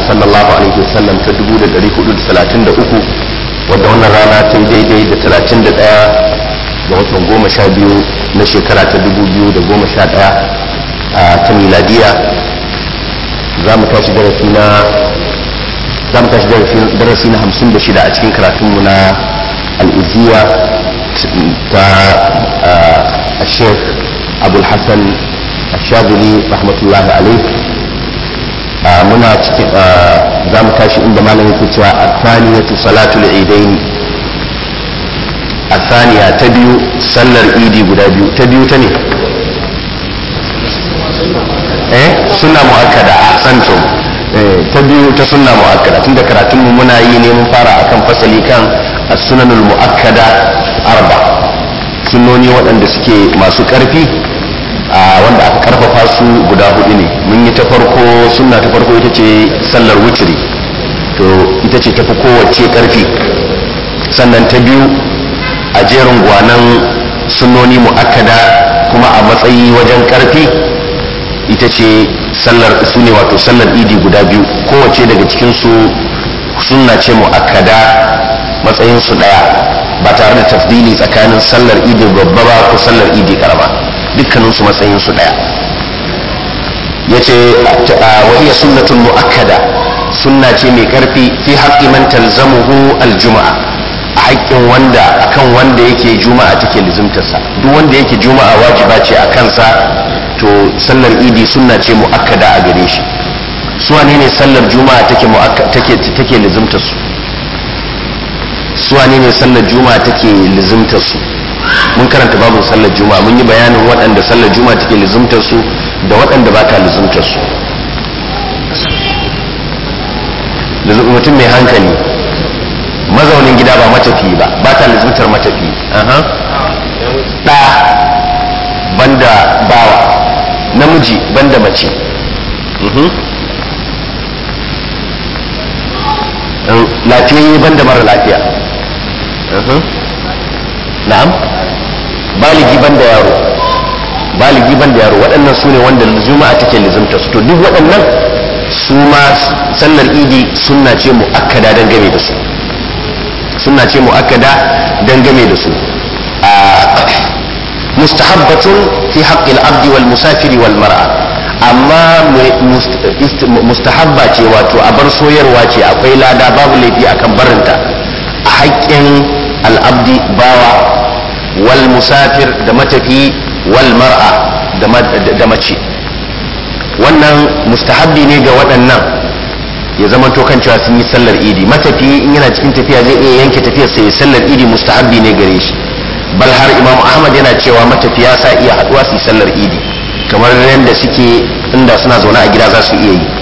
sallallahu alaihi wasallam ta 1433 wadda wannan rana ta yi daidai da 31 ga watan goma sha biyu na shekara ta 2011 ta miladiya za mu tashi darasi na za mu tashi darasi na 56 a cikin karatunmu na al'iziya ta الشيخ أبو الحسن الشاذلي رحمة الله عليه muna cikin za mu tashi inda malam yake cewa athaniyatu salatul idain athaniya ta biyu sallar idi guda biyu ta biyu ta ne eh sunna muakkada ahsantum ta biyu ta sunna muakkada tunda karatun mu muna yi ne mun fara akan fasali kan as-sunanul muakkada arba sunnoni waɗanda suke masu ƙarfi wanda aka karfafa su guda hudu ne mun yi ta farko sunna ta farko ita ce sallar wuturi to ita ce tafi kowace karfi sannan ta biyu a jerin gwanan sunnoni mu'akkada kuma a matsayi wajen karfi ita ce sallar su ne wato sallar idi guda biyu kowace daga cikinsu sunna ce mu'akkada matsayin su daya ba tare da tafdili tsakanin sallar idi babba ba ko sallar idi karama dukkaninsu matsayinsu ɗaya ya ce wahiyya sunnatun mu'akkada sunna ce mai ƙarfi fi haƙƙi man talzamuhu aljuma'a a haƙƙin wanda akan wanda yake juma'a take lizimtarsa duk wanda yake juma'a wajiba ce a kansa to sallar idi sunna ce mu'akkada a gare shi su wane ne sallar juma'a take take take lizimtarsu su wane ne sallar juma'a take lizimtarsu mun karanta babu sallar juma'a mun yi bayanin waɗanda sallar juma'a take lizumtar su da waɗanda ba ta lizumtar su mutum mai hankali mazaunin gida ba matafi ba ba ta lizumtar matafi ɗa banda bawa namiji banda mace lafiyayye banda mara lafiya na'am baligi ban da yaro baligi ban da yaro waɗannan su ne wanda juma'a take lizimta su to duk waɗannan su ma sallar idi sunna ce mu'akkada dangane da su sunna ce mu'akkada dangane da su mustahabbatun fi haqqil abdi wal musafiri wal mar'a amma mustahabba ce wato a bar soyarwa ce akwai lada babu laifi akan barinta a haƙƙin al'abdi bawa wal musafir da matafi wal mar'a da mace wannan mustahabbi ne ga waɗannan ya zama to kan cewa sun yi sallar idi matafi in yana cikin tafiya zai iya yanke tafiyar sai sallar idi mustahabbi ne gare shi bal har imam ahmad yana cewa matafiya sa iya haɗuwa su yi sallar idi kamar yadda suke inda suna zaune a gida za su iya yi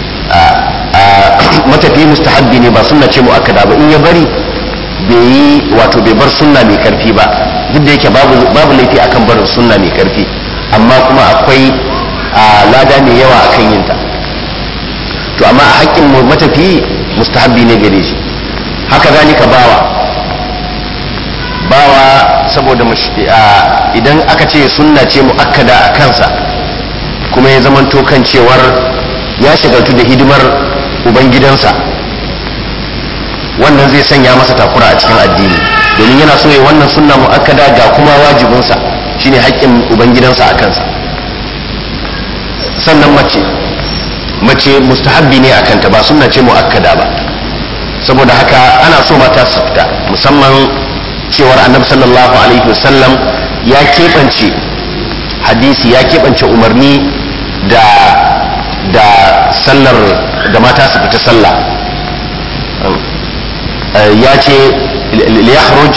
matafi mustahabbi ne ba sunna ce mu'akkada ba in ya bari bai yi wato bai bar sunna mai karfi ba duk da yake babu laifi akan barin sunna mai karfi amma kuma akwai lada mai yawa akan yinta to amma a haƙƙin matafi mustahabbi ne gare shi haka zalika bawa bawa saboda idan aka ce sunna ce mu'akkada a kansa kuma ya zamanto kan cewar ya shagaltu da hidimar ubangidansa wannan zai sanya masa takura a cikin addini domin yana so ya wannan sunna mu'akkada ga kuma wajibinsa shine haƙƙin ubangidansa a kansa sannan mace mace mustahabbi ne a kanta ba sunna ce mu'akkada ba saboda haka ana so mata su fita musamman cewar annabi sallallahu alaihi wasallam ya keɓance hadisi ya keɓance umarni da da sallar da mata su fita sallah ya ce liyakhruj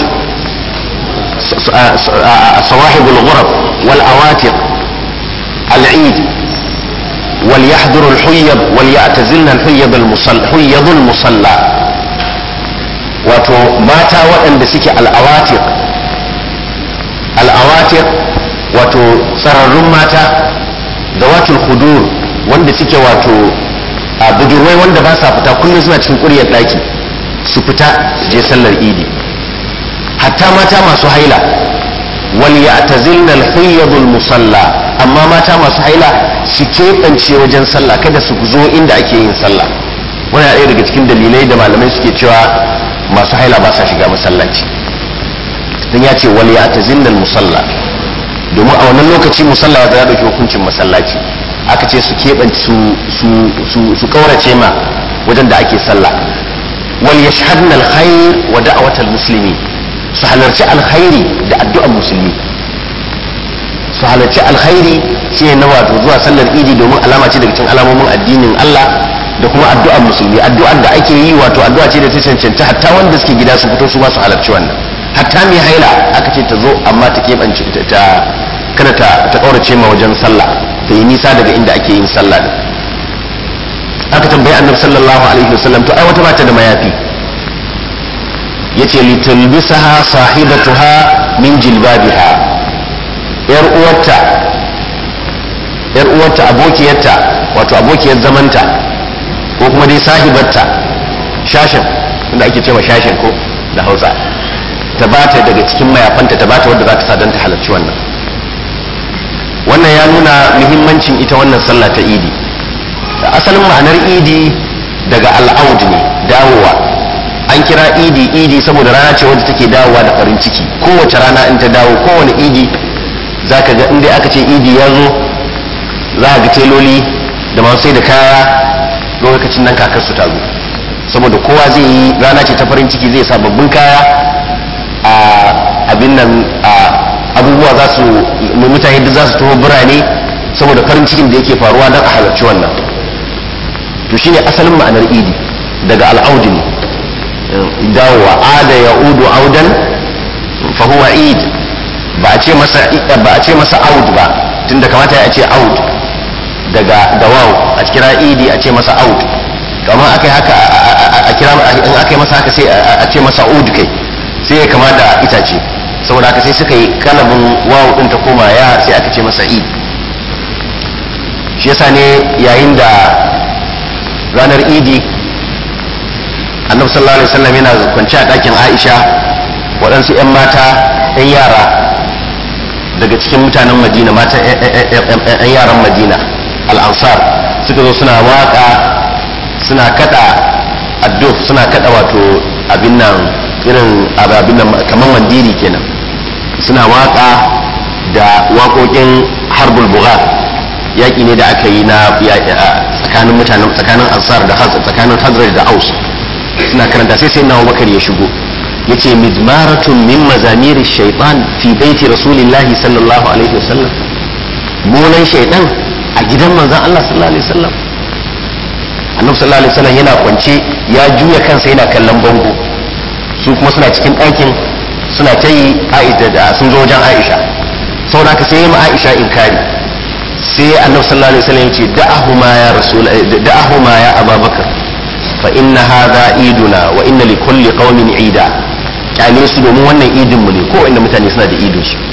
صواحب الغرب والأواتق العيد وليحضر الحيض وليعتزلن الحيض المصلى حيض المصلى wato mata waɗanda suke al'awatir al'awatir wato tsararrun mata da watul hudur wanda suke wato a budurwai wanda ba sa fita kullum suna cikin ƙuryar ɗaki su fita su je sallar idi hatta mata masu haila wal ya'tazilna al musalla amma mata masu haila su keɓance wajen sallah kada su zo inda ake yin sallah wani ɗaya daga cikin dalilai da malamai suke cewa masu haila ba sa shiga masallaci don ya ce wal ya tazinnal musalla domin a wannan lokaci musalla ya zaya dauki hukuncin masallaci aka ce su keɓance su su su su kaurace ma wajen da ake sallah wal yashhadna alkhair wa da'watal muslimi su halarci alkhairi da addu'ar musulmi su halarci alkhairi shi na wato zuwa sallar idi domin alama ce daga cikin alamomin addinin Allah da kuma addu'ar musulmi addu'ar da ake yi wato addu'a ce da ta cancanci hatta wanda suke gida su fito su ba su halarci wannan hatta mai haila aka ce ta zo amma ta keɓance ta kada ta ta kaurace ma wajen sallah ta yi nisa daga inda ake yin sallah din aka tambayi annabi sallallahu alaihi wasallam to ai wata bata da mayafi yace litulbisaha sahibatuha min jilbabiha yar uwarta yar uwarta abokiyarta wato abokiyar zamanta ko kuma dai sahibarta shashin inda ake cewa shashin ko da hausa ta bata daga cikin mayafanta ta bata wadda za ta sa don ta halarci wannan wannan ya nuna muhimmancin ita wannan sallah ta idi da asalin ma'anar idi daga al'aud ne dawowa an kira idi idi saboda rana ce wadda take dawowa da farin ciki kowace rana in ta dawo kowane idi za ka ga inda aka ce idi ya zo za a ga teloli da masu sai da kaya lokacin nan kakar su ta zo saboda kowa zai yi rana ce ta farin ciki zai sababbin kaya a abin nan a abubuwa za su mutane da za su taho birane saboda farin cikin da yake faruwa don a halarci wannan to shine asalin ma'anar idi daga al'audi ne dawowa ada ya udu audan fa huwa id ba a ce masa ba a ce masa aud ba tunda kamata ya ce aud daga dawaw a kira idi a ce masa aud kamar aka yi haka a kira in aka yi masa haka sai a ce masa ud kai sai ya kama da itace saboda haka sai suka yi kalabin wawu din ta koma ya sai aka ce masa id shi yasa ne yayin da ranar idi annabi sallallahu alaihi wasallam yana kwance a ɗakin aisha waɗansu 'yan mata 'yan yara daga cikin mutanen madina mata 'yan yaran madina al'ansar suka zo suna waka suna kada adduf suna kada wato abin nan irin abin nan kamar mandiri kenan suna waka da waƙoƙin harbul buga yaƙi ne da aka yi na tsakanin mutanen tsakanin ansar da tsakanin hazraj da aus suna karanta sai sai na bakar ya shigo ya ce mizmaratun min mazamiri shaitan fi baiti rasulillahi sallallahu alaihi wasallam molan shaitan a gidan manzan allah sallallahu alaihi wasallam annabi sallallahu alaihi wasallam yana kwance ya juya kansa yana kallon bango su kuma suna cikin ɗakin suna ta yi da sun zo wajen aisha saboda haka sai ma aisha inkari sai annabi sallallahu alaihi wasallam ya ce da'ahuma ya rasul da'ahuma ya ababakar fa inna hadha iduna wa inna li kulli qaumin ida kyale su domin wannan idin mu ne ko inda mutane suna da idin su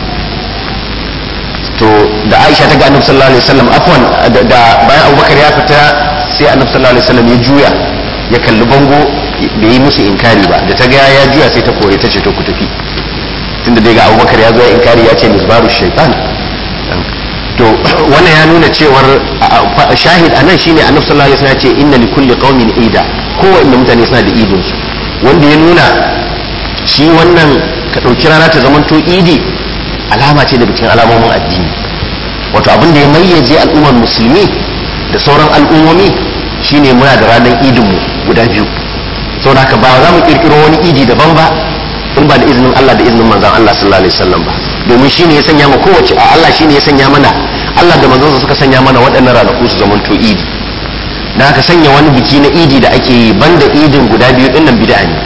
to da Aisha ta ga Annabi sallallahu alaihi wasallam afwan da bayan Abubakar ya fita sai Annabi sallallahu alaihi wasallam ya juya ya kalli bango bai yi musu inkari ba da ta ga ya juya sai ta kore ta ce to ku tafi tunda dai ga Abubakar ya zo ya inkari ya ce misbaru shaytan to wannan ya nuna cewar shahid anan shine annabi sallallahu alaihi wasallam ya ce inna li kulli qaumin ida kowanne mutane suna da idin su wanda ya nuna shi wannan ka dauki rana ta zamanto idi alama ce daga cikin alamomin addini wato abin da ya mayyaje al'ummar musulmi da sauran al'ummomi shine muna da ranar idin mu guda biyu saboda haka ba za mu kirkiro wani idi daban ba in ba da izinin Allah da izinin manzon Allah sallallahu alaihi wasallam ba domin shi ne ya sanya ma kowace a Allah shi ne ya sanya mana Allah da manzansa suka sanya mana waɗannan ranaku su zamanto idi da aka sanya wani biki na idi da ake yi banda idin guda biyu ɗin nan bid'a ne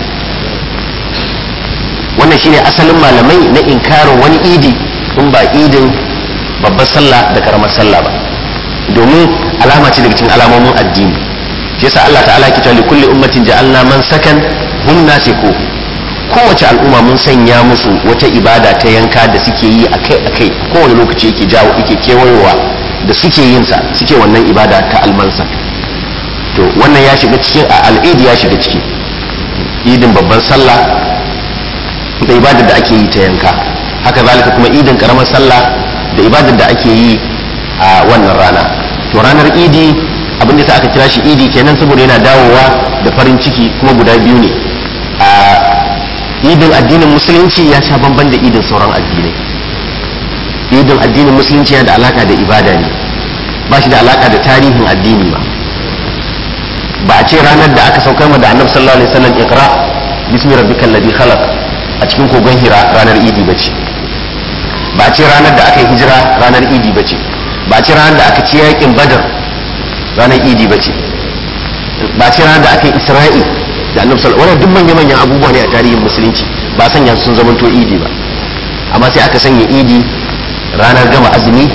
wannan shine asalin malamai na inkarin wani idi in ba idin babbar sallah da karamar sallah ba domin alama ce daga cikin alamomin addini shi yasa Allah ta'ala ke cewa li kulli ummatin ja'alna man sakan hum nasiku kowace al'umma mun sanya musu wata ibada ta yanka da suke yi akai akai kowane lokaci yake jawo yake kewayowa da suke yin sa suke wannan ibada ta almansa to wannan ya shiga cikin al'idi ya shiga ciki idin babban sallah da ibadar da ake yi ta yanka haka zalika kuma idin karamar sallah da ibadar da ake yi a wannan rana to ranar idi abin da sa aka kira shi idi kenan saboda yana dawowa da farin ciki kuma guda biyu ne a idin addinin musulunci ya sha bamban da idin sauran addinai idin addinin musulunci yana da alaka da ibada ne ba shi da alaka da tarihin addini ba ba a ce ranar da aka saukar da annabi sallallahu alaihi wasallam iqra bismi rabbikal ladhi khalaq a cikin kogon hira ranar idi bace ba a ce ranar da aka yi hijira ranar idi bace ba a ce ranar da aka ci yakin badar ranar idi bace ba a ce ranar da aka yi isra'i da annabi sallallahu alaihi duk manya manyan abubuwa ne a tarihin musulunci ba sanya sun zamanto idi ba amma sai aka sanya idi ranar gama azumi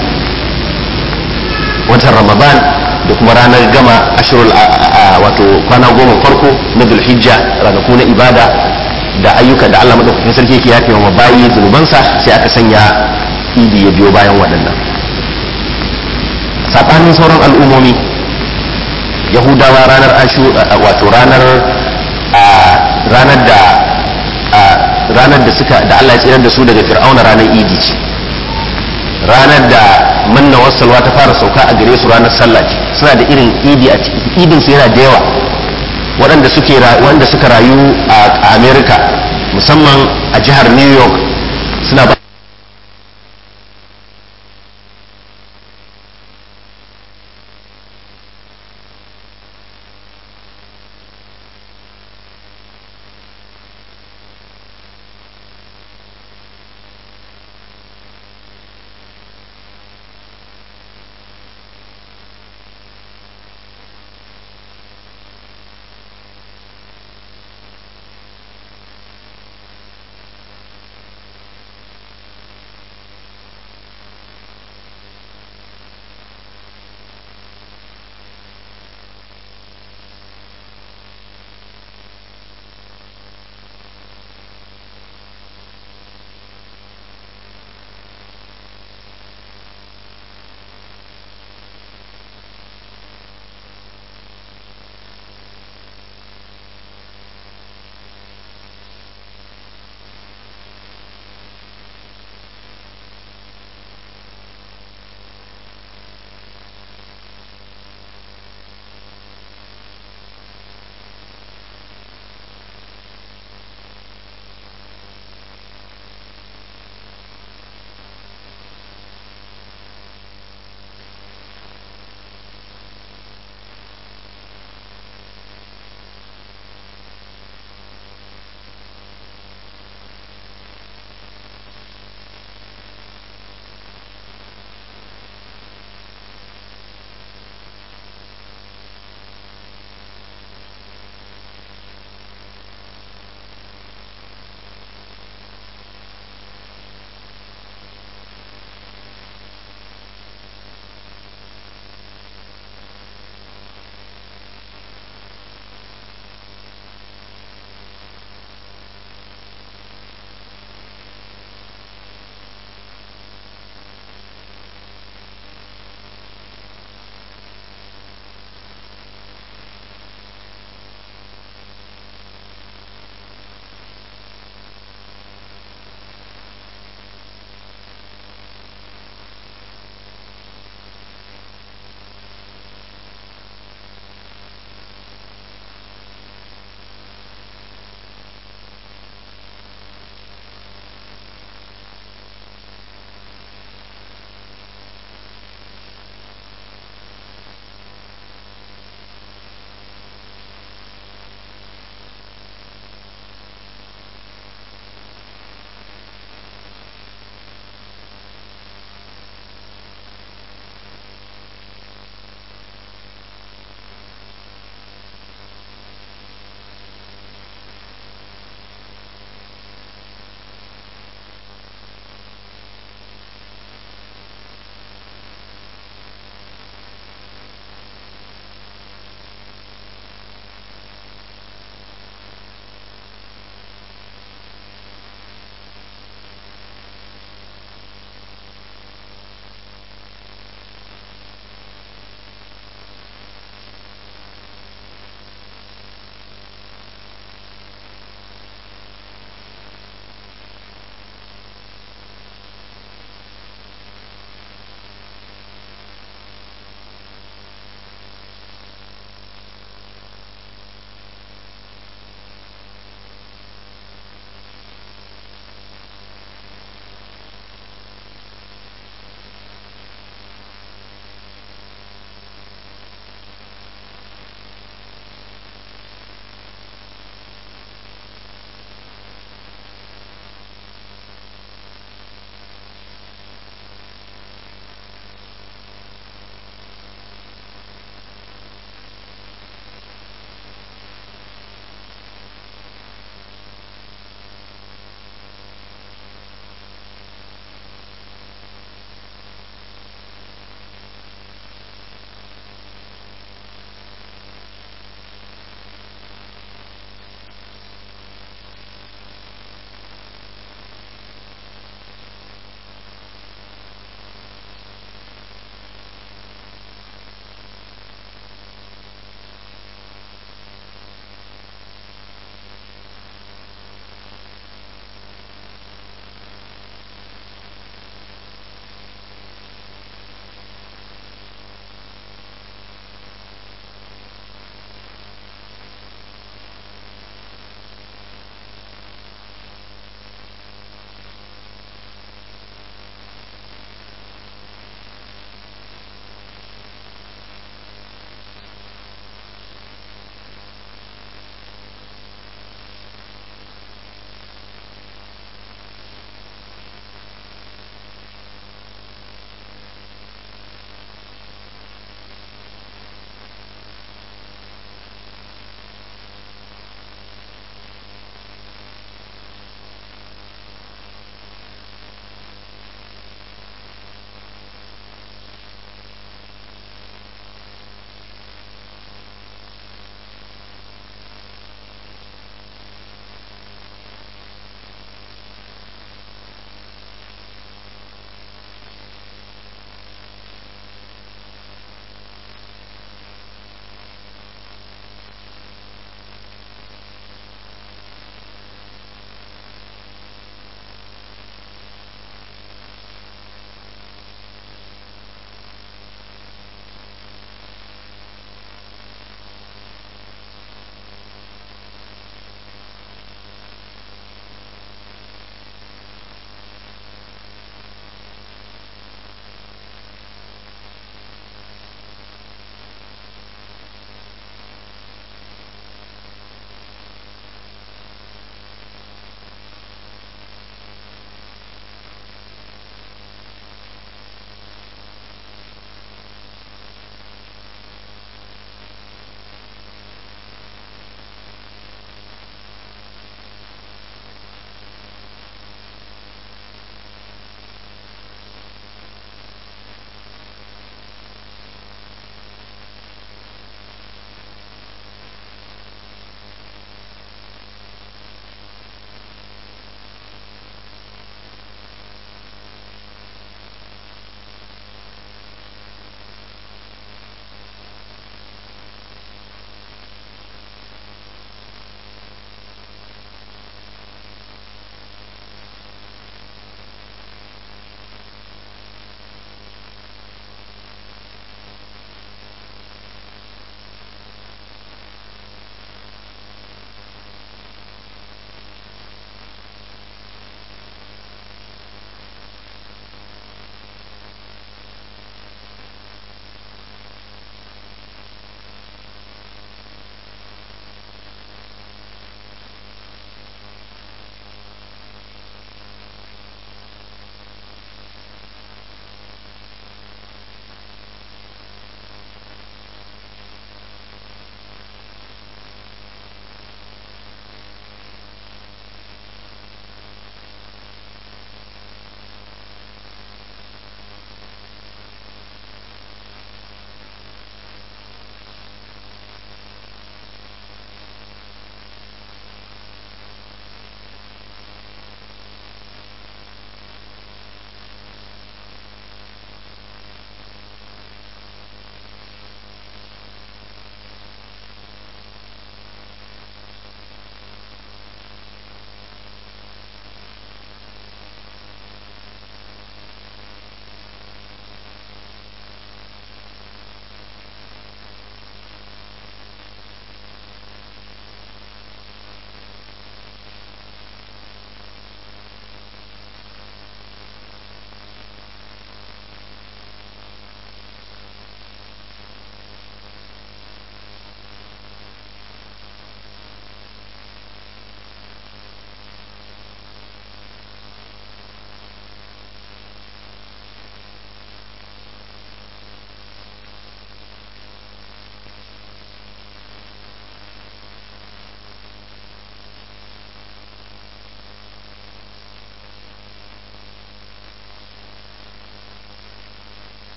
watan ramadan da kuma ranar gama ashirul wato kwana goma farko na zulhijja ranaku na ibada da ayyuka da Allah madaukakin sarki yake yafe wa bayi zunubansa sai aka sanya idi ya biyo bayan waɗannan saɓanin sauran al'ummomi yahudawa ranar ashu wato ranar ranar da ranar da suka da Allah ya tsirar da su daga fir'auna ranar idi ce ranar da manna wasalwa ta fara sauka a gare su ranar sallah ce suna da irin idi a idin su yana da yawa waɗanda suke wanda suka rayu a America musamman a jihar New York suna ba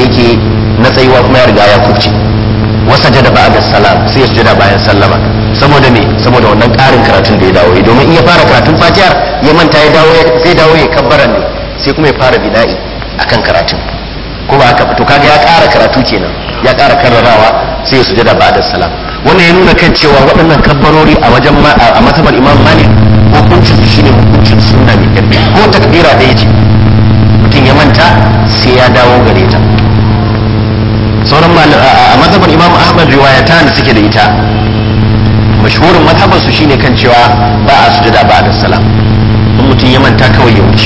yake na tsayuwa kuma ya riga ya kubce wasa jada ba da salam sai ya sujada bayan sallama saboda me saboda wannan ƙarin karatun da ya dawo yi domin in ya fara karatun fatihar ya manta ya dawo zai dawo ya kabbara ne sai kuma ya fara bina'i akan karatun ko ba haka ba to kaga ya ƙara karatu kenan ya ƙara karrarawa sai ya sujada ba da salam wannan ya nuna kan cewa waɗannan kabbarori a wajen a matabar imam malik hukuncin su shine hukuncin sunna mai ƙarfi ko takbira da ya ce mutum ya manta sai ya dawo gare ta sauran a mazhabar imam ahmad riwayata da suke da ita mashhurin mazhabar su shine kan cewa ba a sujada ba da salam in mutum ya manta kawai ya wuce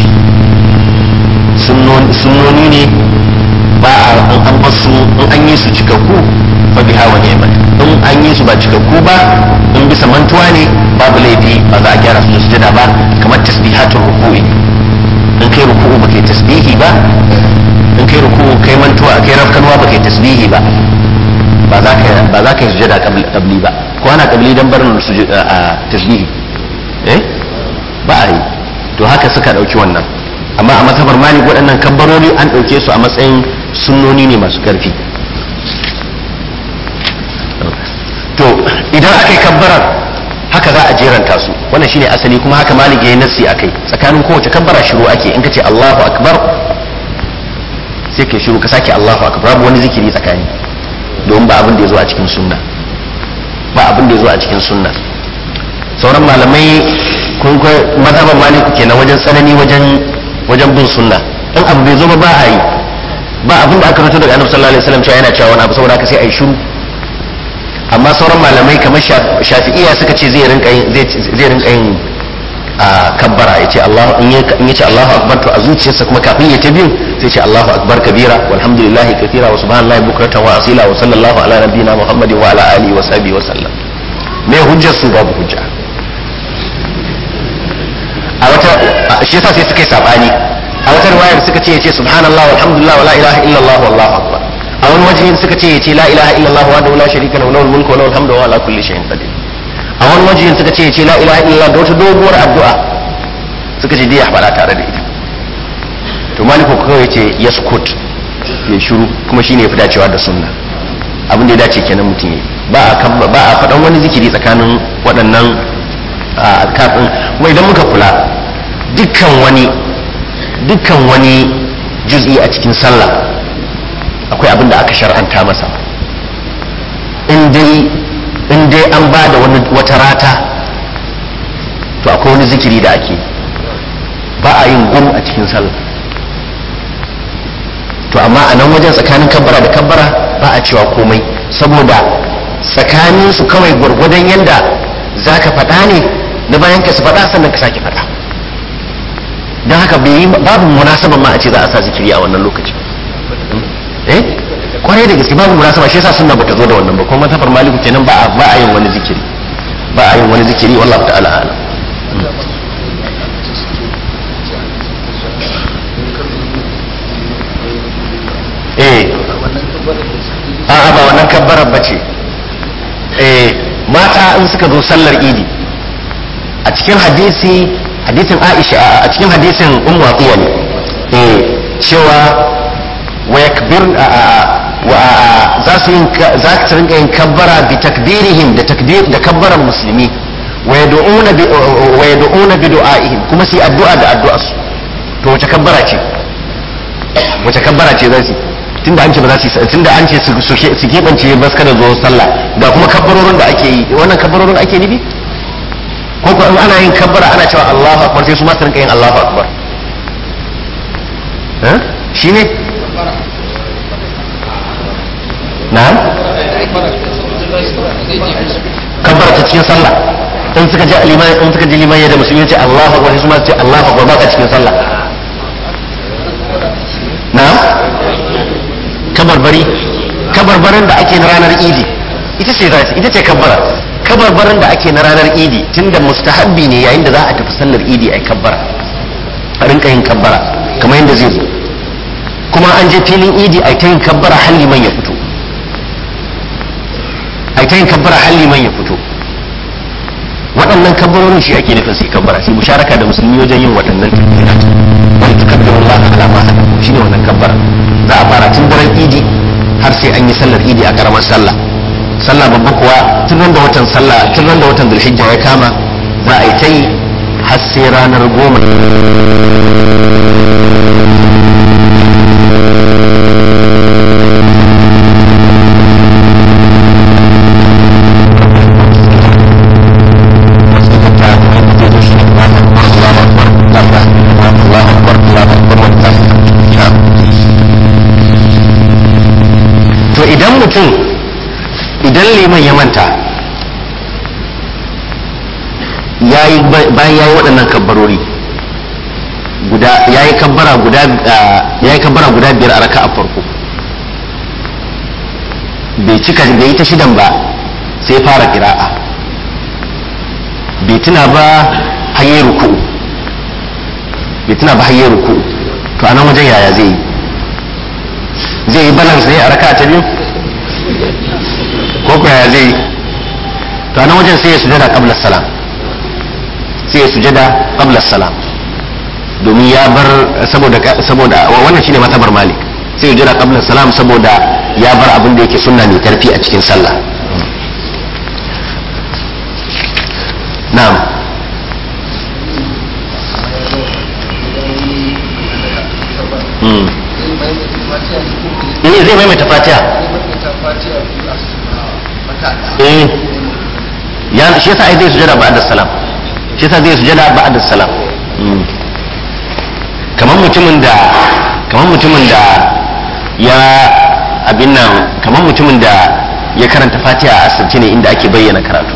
sunnoni ne ba a an basu in an yi su cikakku fa biha wa ni'mat in an yi su ba cikakku ba in bisa mantuwa ne babu laifi ba za a gyara su da sujada ba kamar tasbihatul ruku'i in kai ruku'u ba kai tasbihi ba in kai ruku kai mantuwa kai rafkanuwa ba kai tasbihi ba ba za ka ba za ka yi sujada qabli ba ko ana qabli dan barin sujada tasbihi eh ba a yi to haka suka dauki wannan amma a mazhabar malik waɗannan kabbarori an ɗauke su a matsayin sunnoni ne masu ƙarfi to idan aka yi kabbarar haka za a jeranta su wannan shine asali kuma haka malik ya yi nassi akai tsakanin kowace kabbara shiru ake in ka ce allahu akbar sai ka shiru ka sake Allahu akbar babu wani zikiri tsakani don ba abin da ya zo a cikin sunna ba abin da ya zo a cikin sunna sauran malamai kun kai mazhaban maliku kenan wajen tsanani wajen wajen bin sunna in abu bai zo ba ba a yi ba abin da aka rubuta daga annabi sallallahu alaihi wasallam cewa yana cewa wani abu saboda haka sai a yi shiru amma sauran malamai kamar shafi'iyya suka ce zai rinka yin zai rinka yin a kabbara ya ce Allah in ya ce Allahu akbar to a zuciyarsa kuma kafin ya ta biyu sai ce Allahu akbar kabira walhamdulillahi kathira wa subhanallahi bukratan wa asila wa sallallahu ala nabiyyina muhammadin wa ala alihi wa sahbihi wa sallam me hujjar su babu hujja a wata shi yasa sai suka yi sabani a wata riwayar suka ce ya ce subhanallah walhamdulillah wa la ilaha illallah wallahu akbar a wani waje suka ce ya ce la ilaha illallah wa la sharika lahu lahul mulku wa lahul hamdu wa ala kulli shay'in qadir a wani wajen suka ce ce la ilaha illallah da wata doguwar addu'a suka ce dai ya faɗa tare da ita to maliku kawai ce ya sukut ya shiru kuma shine ya fi dacewa da sunna abin da ya dace kenan mutum yi ba a ba a faɗan wani zikiri tsakanin waɗannan kafin kuma idan muka kula dukkan wani dukkan wani juz'i a cikin sallah akwai abin da aka shar'anta masa in dai in dai an ba da wata rata to akwai wani zikiri da ake ba a yin gum a cikin sallah to amma a nan wajen tsakanin kabbara da kabbara ba a cewa komai saboda tsakanin su kawai gwargwadon yadda za ka faɗa ne na bayan ka su faɗa sannan ka sake faɗa don haka babu munasaban ma a ce za a sa zikiri a wannan lokaci eh kwarai da gaske babu munasaba shi yasa sunna bata zo da wannan ba kuma tafar maliku kenan ba a ba a yin wani zikiri ba a yin wani zikiri wallahi ta'ala ala eh a'a ba wannan kabbarar bace eh mata in suka zo sallar idi a cikin hadisi hadisin Aisha a cikin hadisin Ummu Atiya ne eh cewa wa yakbir za su yin za su rinka yin kabbara bi takbirihim da takbir da kabbaran musulmi wa yad'una bi wa yad'una bi du'aihim kuma su yi addu'a da addu'a su to wace kabbara ce wace kabbara ce za su tunda an ce ba za su tunda an ce su su kebance ba su kada zo sallah ga kuma kabbarorin da ake yi wannan kabbarorin ake nufi ko ko in ana yin kabbara ana cewa Allahu akbar sai su ma su rinka yin Allahu akbar eh shine na'am kabbara ta cikin sallah in suka ji liman in suka ji liman yadda musulmi ce Allahu akbar sai su ma su ce Allahu akbar ba ka cikin sallah na'am kabarbari kabarbarin da ake na ranar idi ita ce ita ce kabbara kabarbarin da ake na ranar idi tunda mustahabbi ne yayin da za a tafi sallar idi ai kabbara a rinka yin kabbara kamar yadda zai zo kuma an je filin idi ai ta yin kabbara har liman ya fito ai ta yin kabbara har liman ya fito waɗannan kabbarorin shi ake nufin sai kabbara sai musharaka da musulmi wajen yin waɗannan takbirat wal tukabbiru Allah ala ma hadakum shine wannan kabbara za a fara tun daren idi har sai an yi sallar idi a karamar sallah sallah babba kuwa tun da watan sallah tun da watan zulhijja ya kama za a yi ta yi har sai ranar goma to idan mutum idan liman ya manta yayi bayan yayi waɗannan kabbarori guda yayi kabbara guda yayi kabbara guda biyar a raka'a farko bai cika bai yi ta shidan ba sai fara kira'a bai tuna ba hayyar ruku'u bai tuna ba hayyar ruku'u to anan wajen yaya zai yi zai yi balance ne a raka ta biyu ko ko yaya zai yi to anan wajen sai ya sujada qabla salam sai ya sujada qabla salam domin ya bar saboda saboda wannan shine matabar malik sai ya jira qabla salam saboda ya bar abin da yake sunna mai karfi a cikin sallah na'am eh zai maimaita fatiha eh ya shi yasa ai zai sujada ba'da salam shi yasa zai sujada ba'da salam kamar mutumin da kamar mutumin da ya abin nan kamar mutumin da ya karanta fatiha a asirce ne inda ake bayyana karatu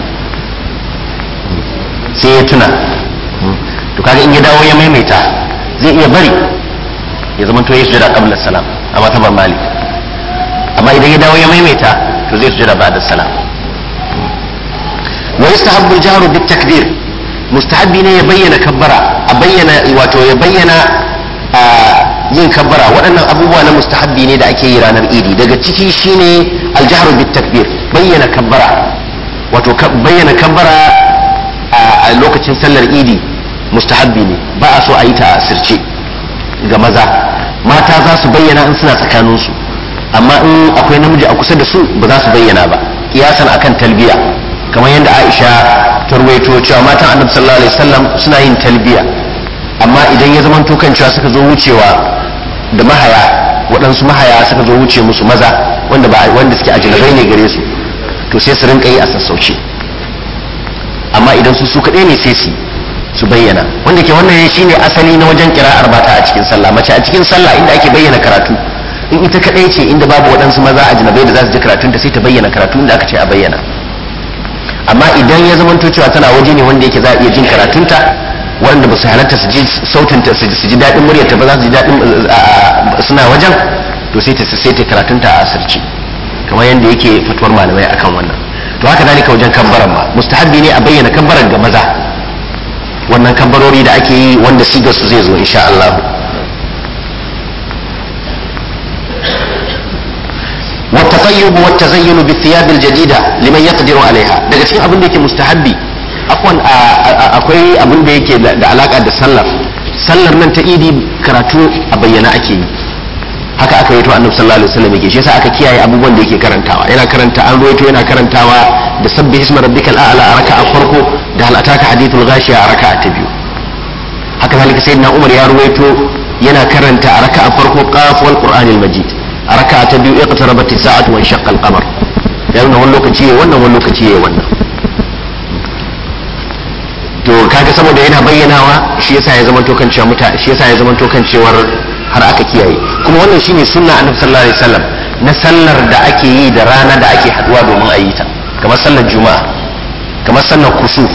sai ya tuna to kaga in ya dawo ya maimaita zai iya bari ya zama to ya sujada qabla salam a matabar malik amma idan ya dawo ya maimaita to zai sujada ba'da salam wa yastahabbu al-jahru bit takbir mustahabbi ne ya bayyana kabbara a bayyana wato ya bayyana a yin kabbara waɗannan abubuwa na mustahabbi ne da ake yi ranar idi daga ciki shine al-jahru bit takbir bayyana kabbara wato bayyana kabbara a lokacin sallar idi mustahabbi ne ba a so a yi ta a asirce ga maza mata za su bayyana in suna tsakaninsu amma in akwai namiji a kusa da su ba za su bayyana ba kiyasan akan talbiya kamar yadda aisha ta ruwaito cewa matan annabi sallallahu alaihi wasallam suna yin talbiya amma idan ya zamanto kan cewa suka zo wucewa da mahaya waɗansu mahaya suka zo wuce musu maza wanda ba wanda suke ajinabai ne gare su to sai su rinka yi a sassauce amma idan su su kaɗai ne sai su su bayyana wanda ke wannan shine asali na wajen kira'ar mata a cikin sallah mace a cikin sallah inda ake bayyana karatu in ita kadai ce inda babu waɗansu maza a jinabai da za su ji karatun ta sai ta bayyana karatu inda aka ce a bayyana amma idan ya zamanto cewa tana waje ne wanda yake za a iya jin karatunta wanda ba su halatta su ji sautinta su ji daɗin muryarta ba za su ji daɗin suna wajen to sai ta sai ta karatunta a asirci kamar yadda yake fatuwar malamai akan wannan to haka dalika wajen kabbaran ba mustahabbi ne a bayyana kabbaran ga maza wannan kabbarori da ake yi wanda sigar su zai zo insha Allah والتطيب والتزين بالثياب الجديدة لمن يقدر عليها daga cikin abin da yake mustahabbi akwai abin da yake da alaka da sallar sallar nan ta idi karatu a bayyana ake yi haka aka yi to annabi sallallahu alaihi wasallam yake shi yasa aka kiyaye abubuwan da yake karantawa yana karanta an ruwaito yana karantawa da sabbi isma rabbikal a'la a raka'a farko da hal ataka hadithul ghashiya a raka'a ta biyu haka zalika sayyidina umar ya ruwaito yana karanta a raka'a farko qaf wal qur'anil majid a raka'a ta biyu iqtarabat as-sa'atu wa shaqqa al-qamar ya nuna wani lokaci yayi wannan wani lokaci yayi wannan to kaga saboda yana bayyanawa shi yasa ya zama to kan cewa muta shi yasa ya zama to kan cewar har aka kiyaye kuma wannan shine sunna annabi sallallahu alaihi wasallam na sallar da ake yi da rana da ake haduwa domin a yi ta kamar sallar juma'a kamar sallar kusuf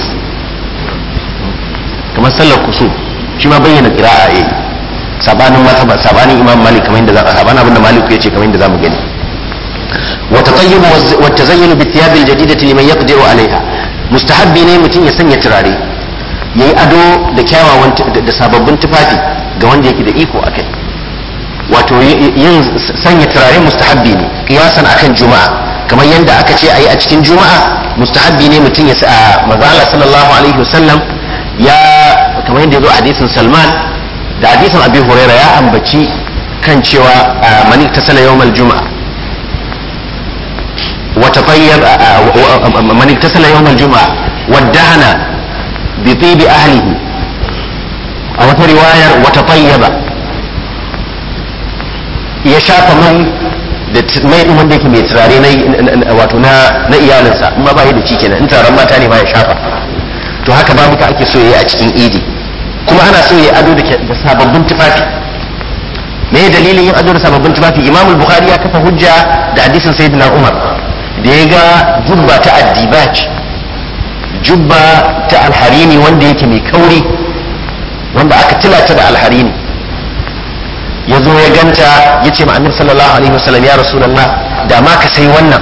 kamar sallar kusuf shi ma bayyana qira'a yayi sabanin mazhaba sabanin imam malik kamar yadda za sabanin abinda malik yace kamar yadda zamu gani wa tatayyub wa tazayyun bi thiyab al jadidati liman yaqdiru alaiha mustahabbi ne mutum ya sanya turare yayi ado da kyawawan da sababbin tufafi ga wanda yake da iko akai wato yin sanya turare mustahabbi ne kiyasan akan juma'a kamar yadda aka ce ayi a cikin juma'a mustahabbi ne mutum ya sa manzo Allah sallallahu alaihi wasallam ya kamar yadda ya zo a hadisin Salman da hadisin abi huraira ya ambaci kan cewa man iktasala yawmal juma'a wa tatayyab man iktasala yawmal juma'a waddahana bi tibi ahlihi a wata riwayar wa tatayyaba ya shafa mai da mai din wanda yake mai turare na wato na na iyalinsa amma ba da ci kenan in taron mata ne ma ya shafa to haka babu ka ake so yayi a cikin idi kuma ana so yayi ado da sababbin tufafi me dalilin yin ado da sababbin tufafi imam al-bukhari ya kafa hujja da hadisin sayyidina umar da ya ga jubba ta addibaj jubba ta alharini wanda yake mai kauri wanda aka tilata da alharini ya zo ya ganta ya ce ma'anar sallallahu alaihi wasallam ya rasulallah da ma ka sai wannan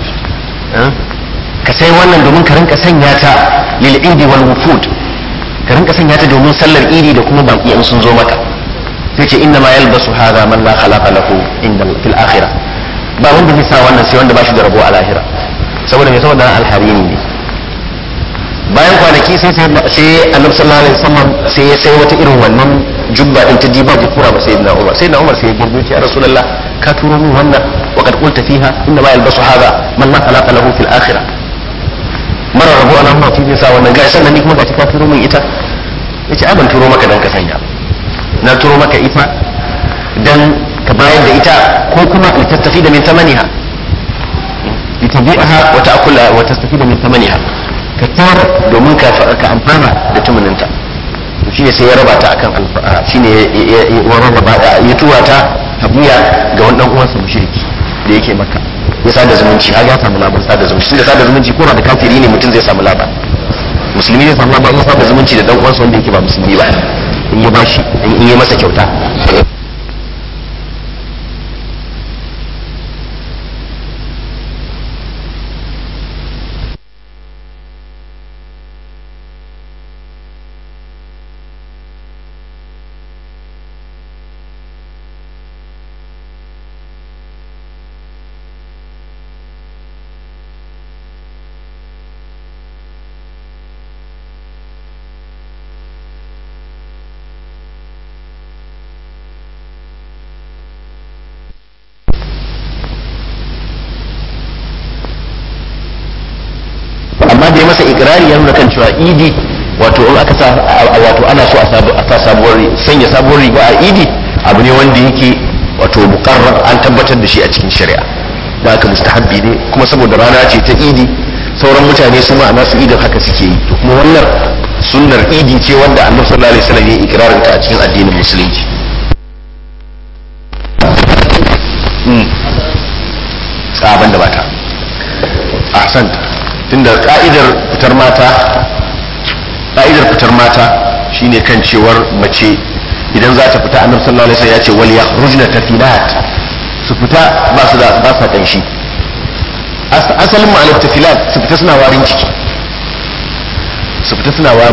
ka sai wannan domin ka rinka sanya ta lil idi wal wufud ka rinka sanya ta domin sallar idi da kuma baki in sun zo maka sai ce inna ma yalbasu hadha man la khalaqa lahu inda fil akhirah ba wanda zai sa wannan sai wanda ba shi da rabo a lahira saboda mai saboda alharini ne bayan kwanaki sai sai annabi sallallahu alaihi wasallam sai ya sai wata irin wannan jubba din ta diba da tura ba sayyidina Umar sayyidina Umar sai ya girbe ya Rasulullah ka turo min wannan wa kad qulta fiha inna ma yalbasu hadha man la khalaqa lahu fil akhirah mara rabu anan ma zai sa wannan gashi sannan ni kuma gashi ka turo min ita yace ai ban turo maka dan ka sanya na turo maka ita dan ka bayar da ita ko kuma litattafi da min tamaniha litabi'aha wa ta'kula wa tastafida min tamaniha ka tara domin ka amfana da tumuninta shi ne sai ya raba ta akan shi ne ya raba ya tura ta habiya ga wani dan uwansa mushriki da yake maka ya sada zumunci har ya samu labar sada zumunci tunda sada zumunci ko da kafiri ne mutum zai samu labar musulmi zai samu labar sada zumunci da dan uwansa wanda yake ba musulmi ba in ya bashi in ya masa kyauta amma da ya masa ikirari ya nuna kan cewa idi wato in aka sa wato ana so a sa sabuwar sanya sabuwar riga a idi abu ne wanda yake wato mukarrar an tabbatar da shi a cikin shari'a da aka mustahabbi ne kuma saboda rana ce ta idi sauran mutane su ma a nasu idin haka suke yi to kuma wannan sunnar idi ce wanda annabi sallallahu alaihi wasallam ya ikirarin ta a cikin addinin musulunci tsaban da bata ahsanta tunda ka'idar fitar mata ka'idar fitar mata shine kan cewar mace idan za ta fita annabi sallallahu alaihi wasallam ya ce wal yakhrujna tafilat su fita ba su da ba sa kanshi asalin ma'anar tafilat su fita suna warin ciki su fita suna warin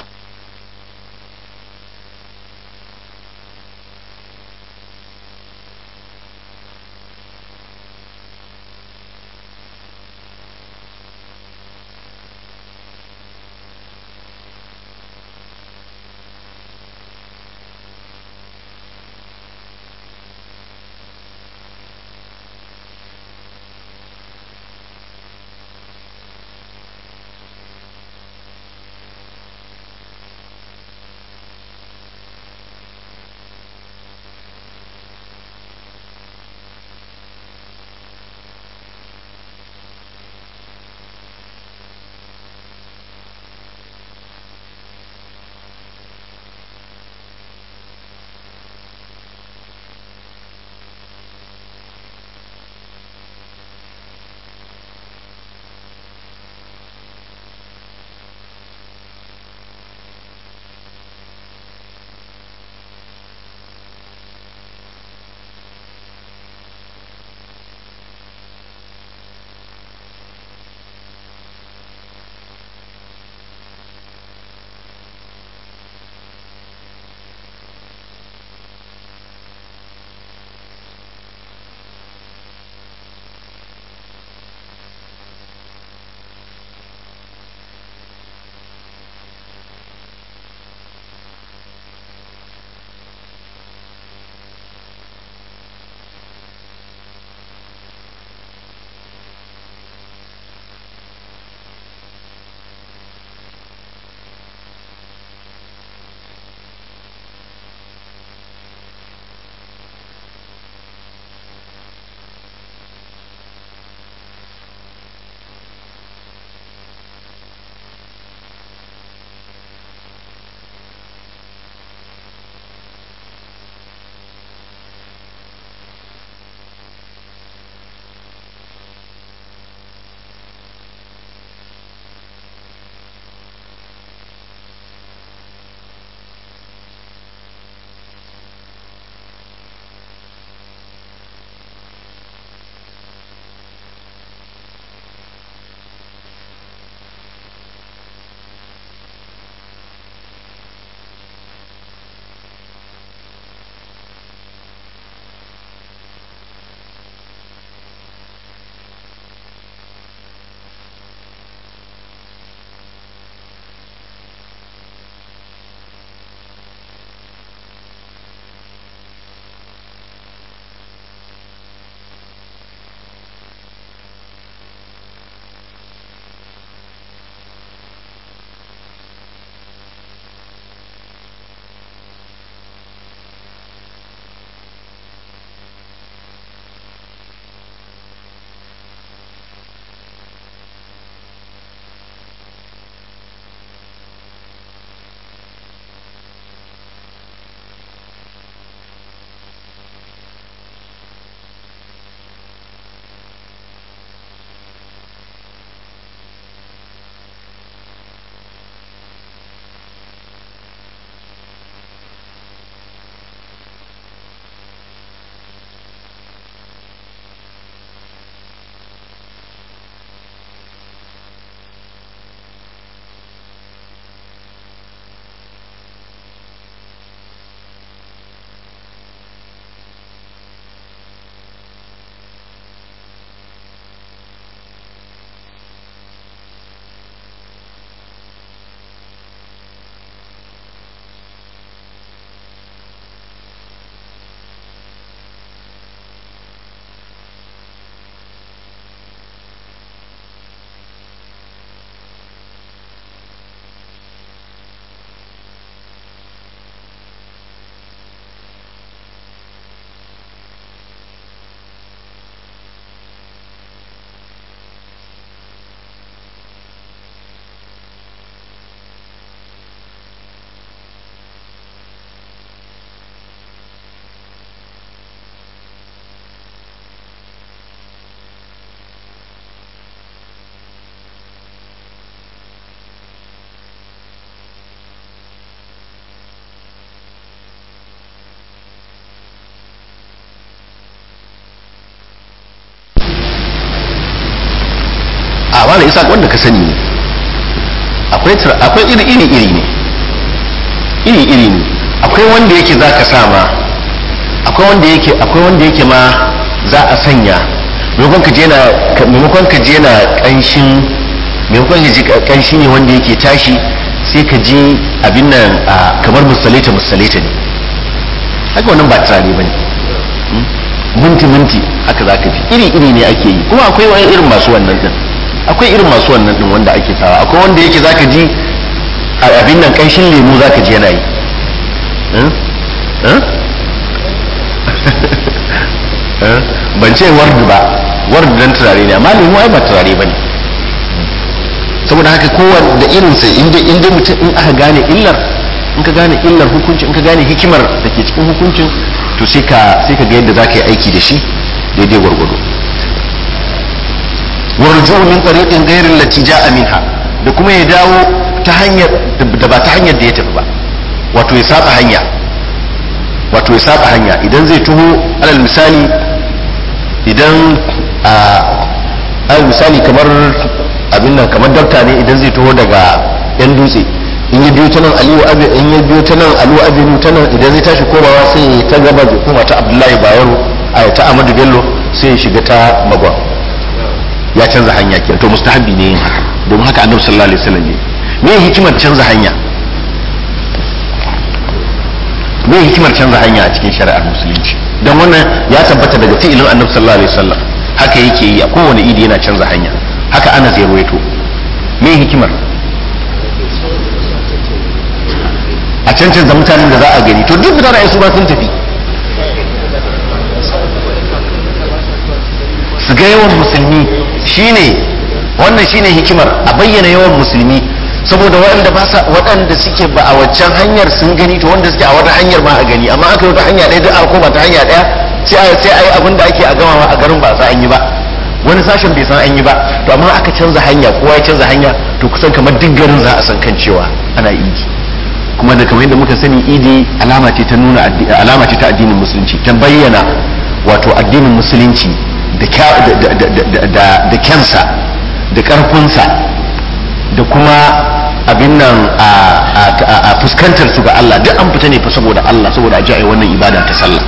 malam isa wanda ka sani ne akwai tur- akwai iri iri iri ne iri iri ne akwai wanda yake za ka sa ma akwai wanda yake akwai wanda yake ma za a sanya maimakon ka je na ka- maimakon ka je na kanshin maimakon ka ji ka- kanshi ne wanda yake tashi sai ka ji abin nan a, kamar musalita musalita ne haka wannan ba turare ba ne minti minti haka za ka ji iri iri ne ake yi kuma akwai wani irin masu wannan din akwai irin masu wannan din wanda ake sawa akwai wanda yake za ka ji a abin nan kanshin lemu za ka ji yana yi Eh? Eh? Eh? ban ce wardu ba wardu dan turare ne amma lemu ai ba turare ba ne saboda haka kowanne da irinsa inda inda mutum in aka gane illar in ka gane illar hukuncin in ka gane hikimar da ke cikin hukuncin to sai ka sai ka ga yadda za ka yi aiki da shi daidai gwargwado warju min tariqin ghairin allati ja'a minha da kuma ya dawo ta hanyar da ba ta hanyar da ya tafi ba wato ya saba hanya wato ya saba hanya idan zai tuho alal misali idan a alal misali kamar abin nan kamar dokta ne idan zai taho daga yan dutse in ya biyo ta nan aliyu abi in ya biyo ta nan aliyu abinu ta nan idan zai tashi komawa sai ya ta gaba da kuma ta abdullahi bayero a ta amadu bello sai ya shiga ta magwa ya canza hanya kenan to mustahabi ne yin haka domin haka annabi sallallahu alaihi wasallam ne me hikimar canza hanya me hikimar canza hanya a cikin shari'ar musulunci don wannan ya tabbata daga fi'ilin annabi sallallahu alaihi wasallam haka yake yi a kowane idi yana canza hanya haka ana zai ruwaito me hikimar a cancanza mutanen da za a gani to duk mutane su ba sun tafi su ga yawan musulmi shine wannan shine hikimar a bayyana yawan musulmi saboda waɗanda ba sa waɗanda suke ba a waccan hanyar sun gani to wanda suke a wata hanyar ma a gani amma aka yi wata hanya ɗaya duk aka koma ta hanya ɗaya sai a sai a yi abin da ake a gama a garin ba a san an yi ba wani sashen bai san an yi ba to amma aka canza hanya kowa ya canza hanya to kusan kamar duk garin za a san kan cewa ana idi kuma da kamar yadda muka sani idi alama ce ta nuna addi- alama ce ta addinin musulunci ta bayyana wato addinin musulunci da kya- da- da- da- da- da- da kyansa da karfinsa da kuma abin nan a- a a- a fuskantar su ga Allah duk an fita ne fa saboda Allah saboda a ji a yi wannan ibada ta sallah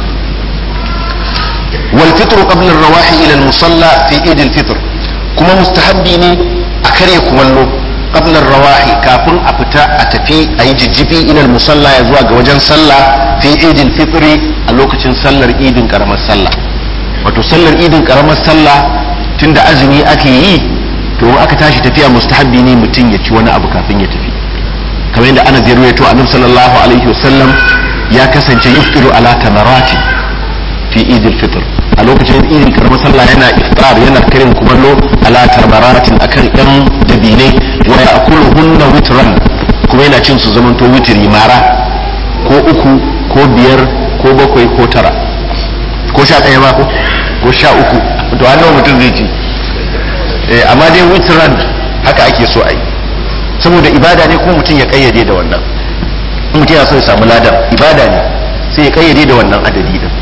wal fitru qabla ar-rawahi ila al-musalla fi eid al-fitr kuma mustahabbi ne a karya kumallo qabla ar-rawahi kafin a fita a tafi a yi jijjifi ila al-musalla ya zuwa ga wajen sallah fi eid al-fitr a lokacin sallar idin karamar sallah wato sallar idin karamar sallah tunda azumi ake yi to in aka tashi tafiya mustahabbi ne mutum ya ci wani abu kafin ya tafi kamar yadda ana zai ruwaito annabi sallallahu alaihi wasallam ya kasance yuftiru ala tamarati fi idil fitr a lokacin idin karamar sallah yana iftar yana karin kumallo ala tamaratin akan yan dabinai wa ya'kuluhunna witran kuma yana cin su zamanto witri mara ko uku ko biyar ko bakwai ko tara ko sha ɗaya ma ko ko sha uku to hannun mutum zai ci Eh, amma dai witran haka ake so a yi saboda ibada ne kuma mutum ya kayyade da wannan in mutum ya so ya samu ladan ibada ne sai ya kayyade da wannan adadi din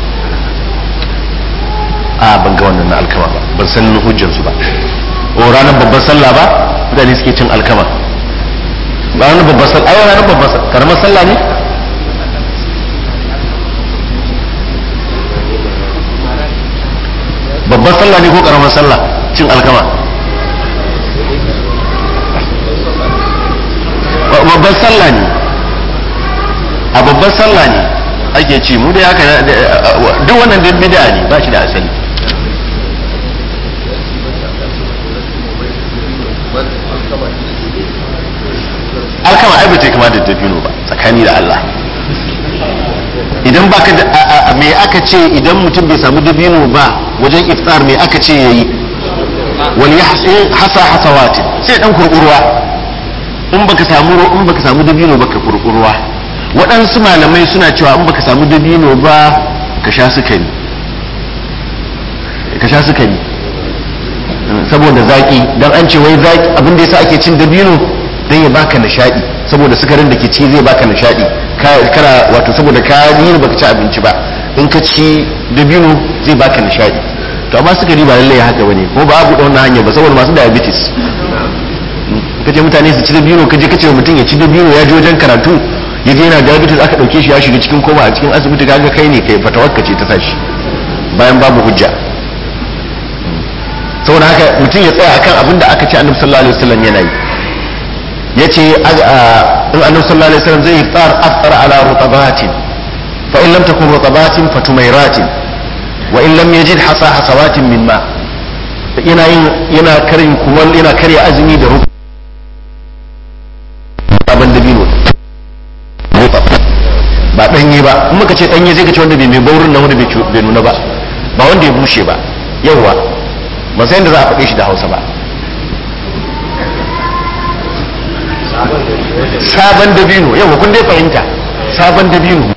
a ban ga wannan na alkama ba ban san hujjansu ba o ranar babban sallah ba mutane suke cin alkama ba ranar babban sallah ai ranar babban sallah karamar sallah ne babban sallah ne ko karamar sallah cin alkama Ba- babban sallah ne a babban sallah ne ake ci mu da haka duk wannan duk bid'a ne ba shi da asali alkama ai ba ta kama da dabino ba tsakani da Allah idan baka da a- a- me aka ce idan mutum bai samu dabino ba wajen iftar me aka ce yayi wal yahsin hasa hasawati sai dan kurkurwa in baka samu in baka samu dabino ba ka kurkurwa waɗansu malamai suna cewa in baka samu dabino ba ka sha sukari ka sha sukari saboda zaki dan an ce wai zaki abin da yasa ake cin dabino dan ya baka nishadi saboda sukarin da ke ci zai baka nishadi Ka- kana wato saboda ka yi baka ci abinci ba in ka ci dabino zai baka nishadi to amma sukari ba lallai haka bane ko ba abu da wannan hanyar ba saboda masu diabetes kace mutane su ci dabino kaje kace mutum ya ci dabino ya je wajen karatu ya je yana diabetes aka dauke shi ya shiga cikin koma a cikin asibiti kaga kai ne kai fatawakka ce ta sashi bayan babu hujja saboda haka mutum ya tsaya akan abin da aka ce annabi sallallahu alaihi wasallam yana yi yace in annabi sallallahu alaihi wasallam zai iftar aftar ala rutabatin fa in lam takun rutabatin fatumairatin wa in lam yajid hasa hasawatin min ma yana yin yana karin kumal yana karya azumi da ruku abin dabino ba danye ba in muka ce danye zai ka ce wanda bai mai baurin nan wanda bai nuna ba ba wanda ya bushe ba yawwa ba sai da za a faɗe shi da hausa ba sabon dabino yawwa kun dai fahimta sabon dabino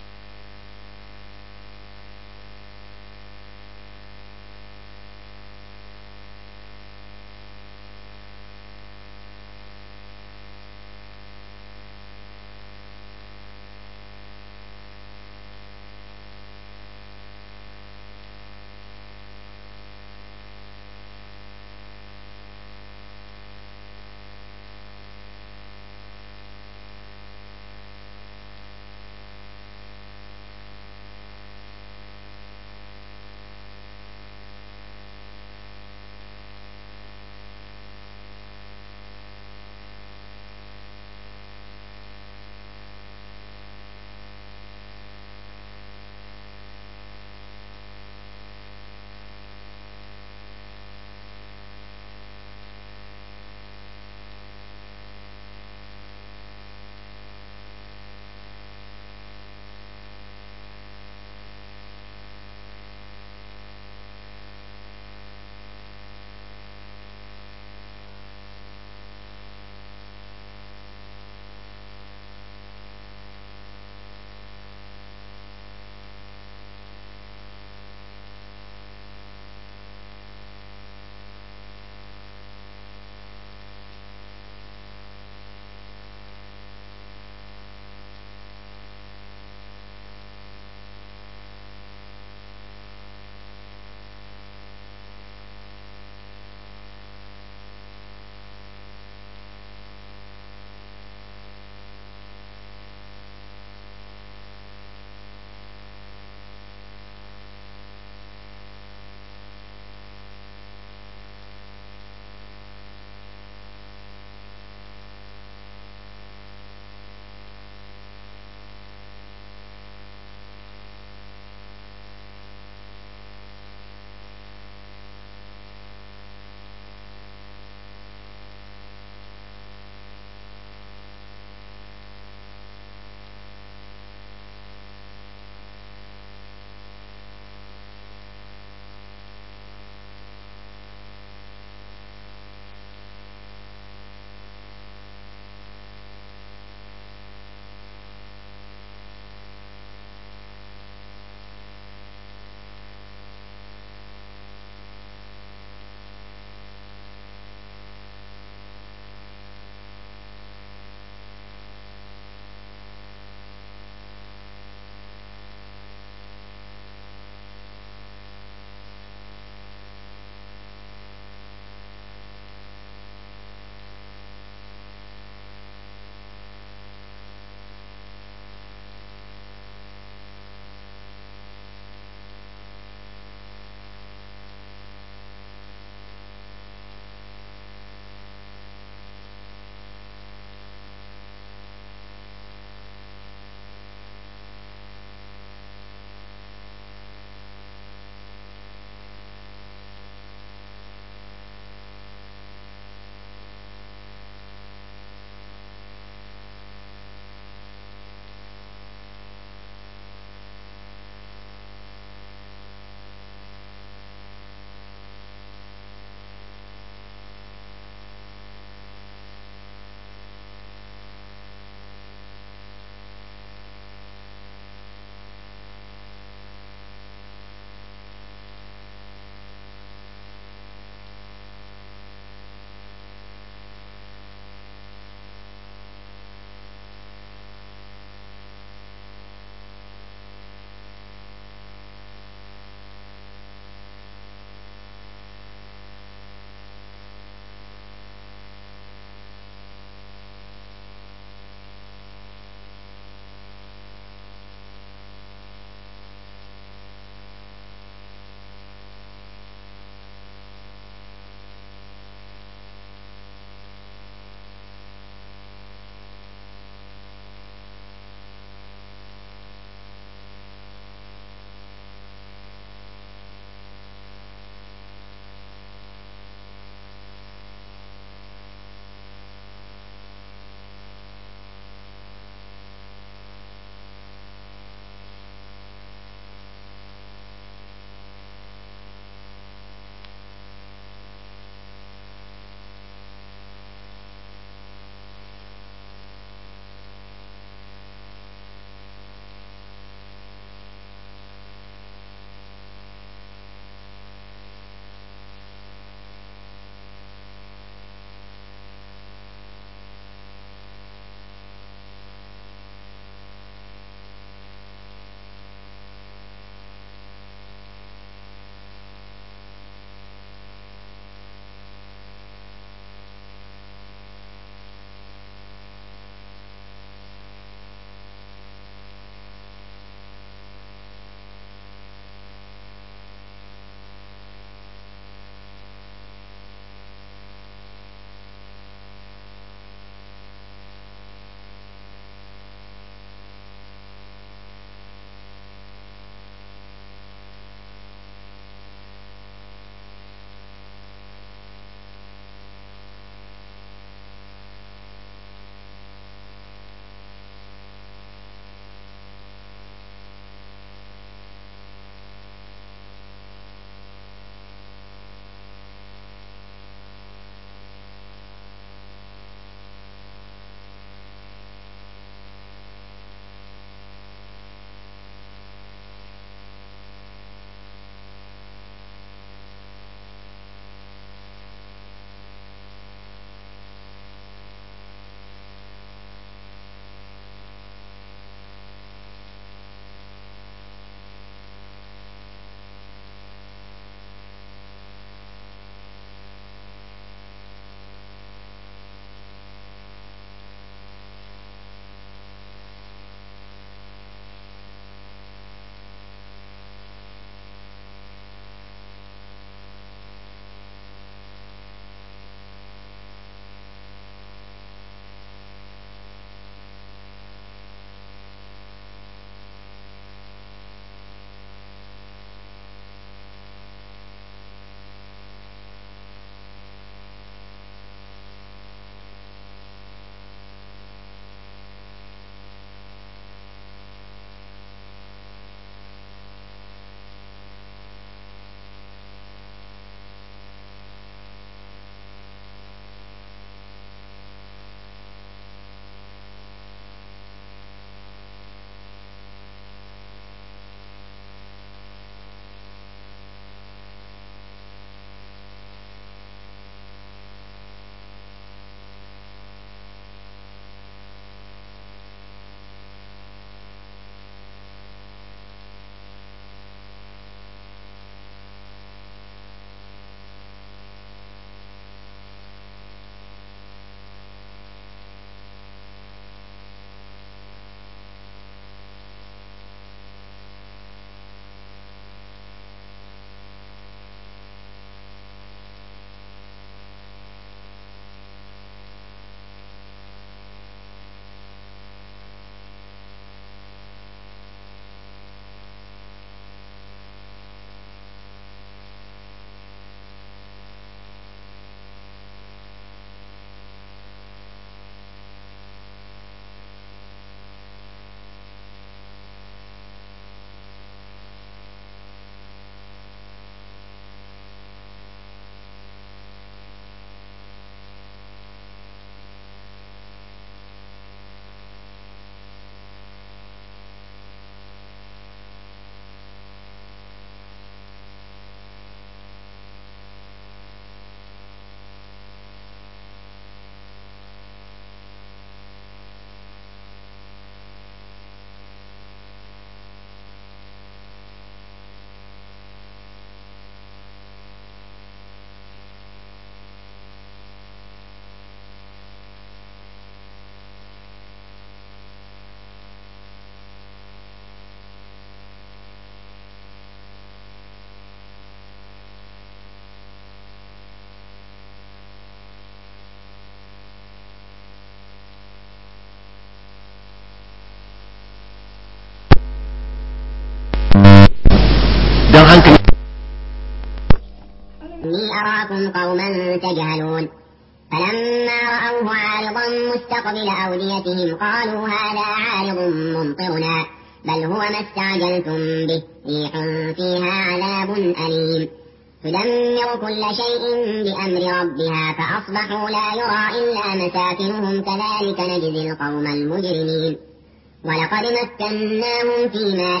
إني أراكم قوما تجهلون فلما رأوه عارضا مستقبل أوديتهم قالوا هذا عارض ممطرنا بل هو ما استعجلتم به ريح فيها عذاب أليم تدمر كل شيء بأمر ربها فأصبحوا لا يرى إلا مساكنهم كذلك نجزي القوم المجرمين ولقد مكناهم في ماء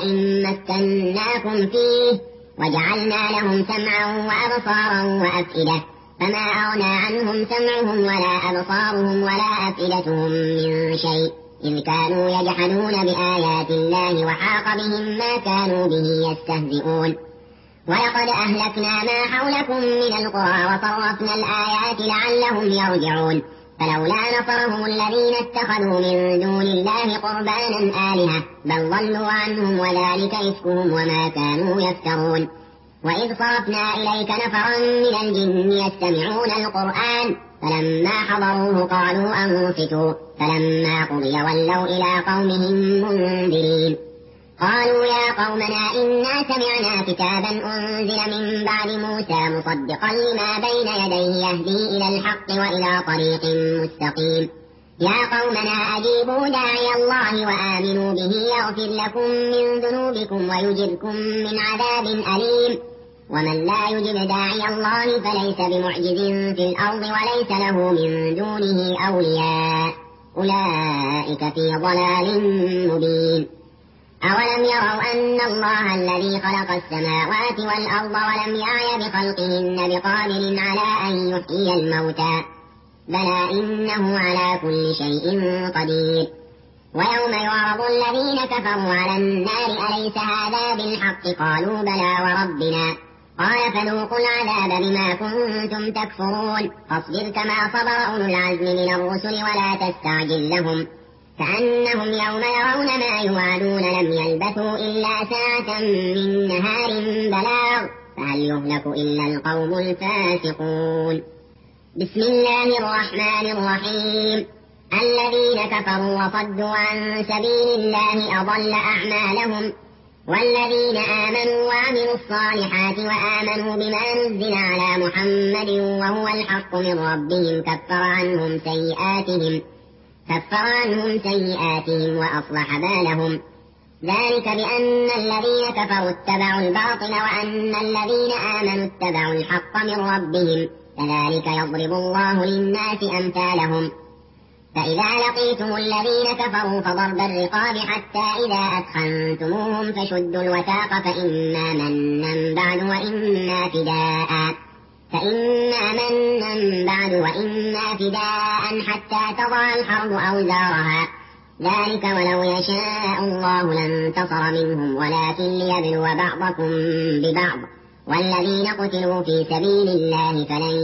مكناكم فيه وجعلنا لهم سمعا وأبصارا وأفئدة فما أغنى عنهم سمعهم ولا أبصارهم ولا أفئدتهم من شيء إذ كانوا يجحدون بآيات الله وحاق بهم ما كانوا به يستهزئون ولقد أهلكنا ما حولكم من القرى وصرفنا الآيات لعلهم يرجعون فلولا نصرهم الذين اتخذوا من دون الله قربانا آلهة بل ضلوا عنهم وذلك إفكهم وما كانوا يفترون وإذ صرفنا إليك نفرا من الجن يستمعون القرآن فلما حضروه قالوا أنصتوا فلما قضي ولوا إلى قومهم منذرين قالوا يا قومنا إنا سمعنا كتابا أنزل من بعد موسى مصدقا لما بين يديه يهدي إلى الحق وإلى طريق مستقيم يا قومنا أجيبوا داعي الله وآمنوا به يغفر لكم من ذنوبكم ويجركم من عذاب أليم ومن لا يجب داعي الله فليس بمعجز في الأرض وليس له من دونه أولياء أولئك في ضلال مبين أولم يروا أن الله الذي خلق السماوات والأرض ولم يعي بخلقهن بقادر على أن يحيي الموتى بلى إنه على كل شيء قدير ويوم يعرض الذين كفروا على النار أليس هذا بالحق قالوا بلى وربنا قال فذوقوا العذاب بما كنتم تكفرون فاصبر كما صبر أولو العزم من الرسل ولا تستعجل لهم كأنهم يوم يرون ما يوعدون لم يلبثوا إلا ساعة من نهار بلاغ فهل يهلك إلا القوم الفاسقون بسم الله الرحمن الرحيم الذين كفروا وصدوا عن سبيل الله أضل أعمالهم والذين آمنوا وعملوا الصالحات وآمنوا بما نزل على محمد وهو الحق من ربهم كفر عنهم سيئاتهم كفر عنهم سيئاتهم وأصلح بالهم ذلك بأن الذين كفروا اتبعوا الباطل وأن الذين آمنوا اتبعوا الحق من ربهم كذلك يضرب الله للناس أمثالهم فإذا لقيتم الذين كفروا فضرب الرقاب حتى إذا أثخنتموهم فشدوا الوثاق فإما منا بعد وإما فداء فإما منا بعد وإما فداء حتى تضع الحرب أوزارها ذلك ولو يشاء الله لانتصر منهم ولكن ليبلو بعضكم ببعض والذين قتلوا في سبيل الله فلن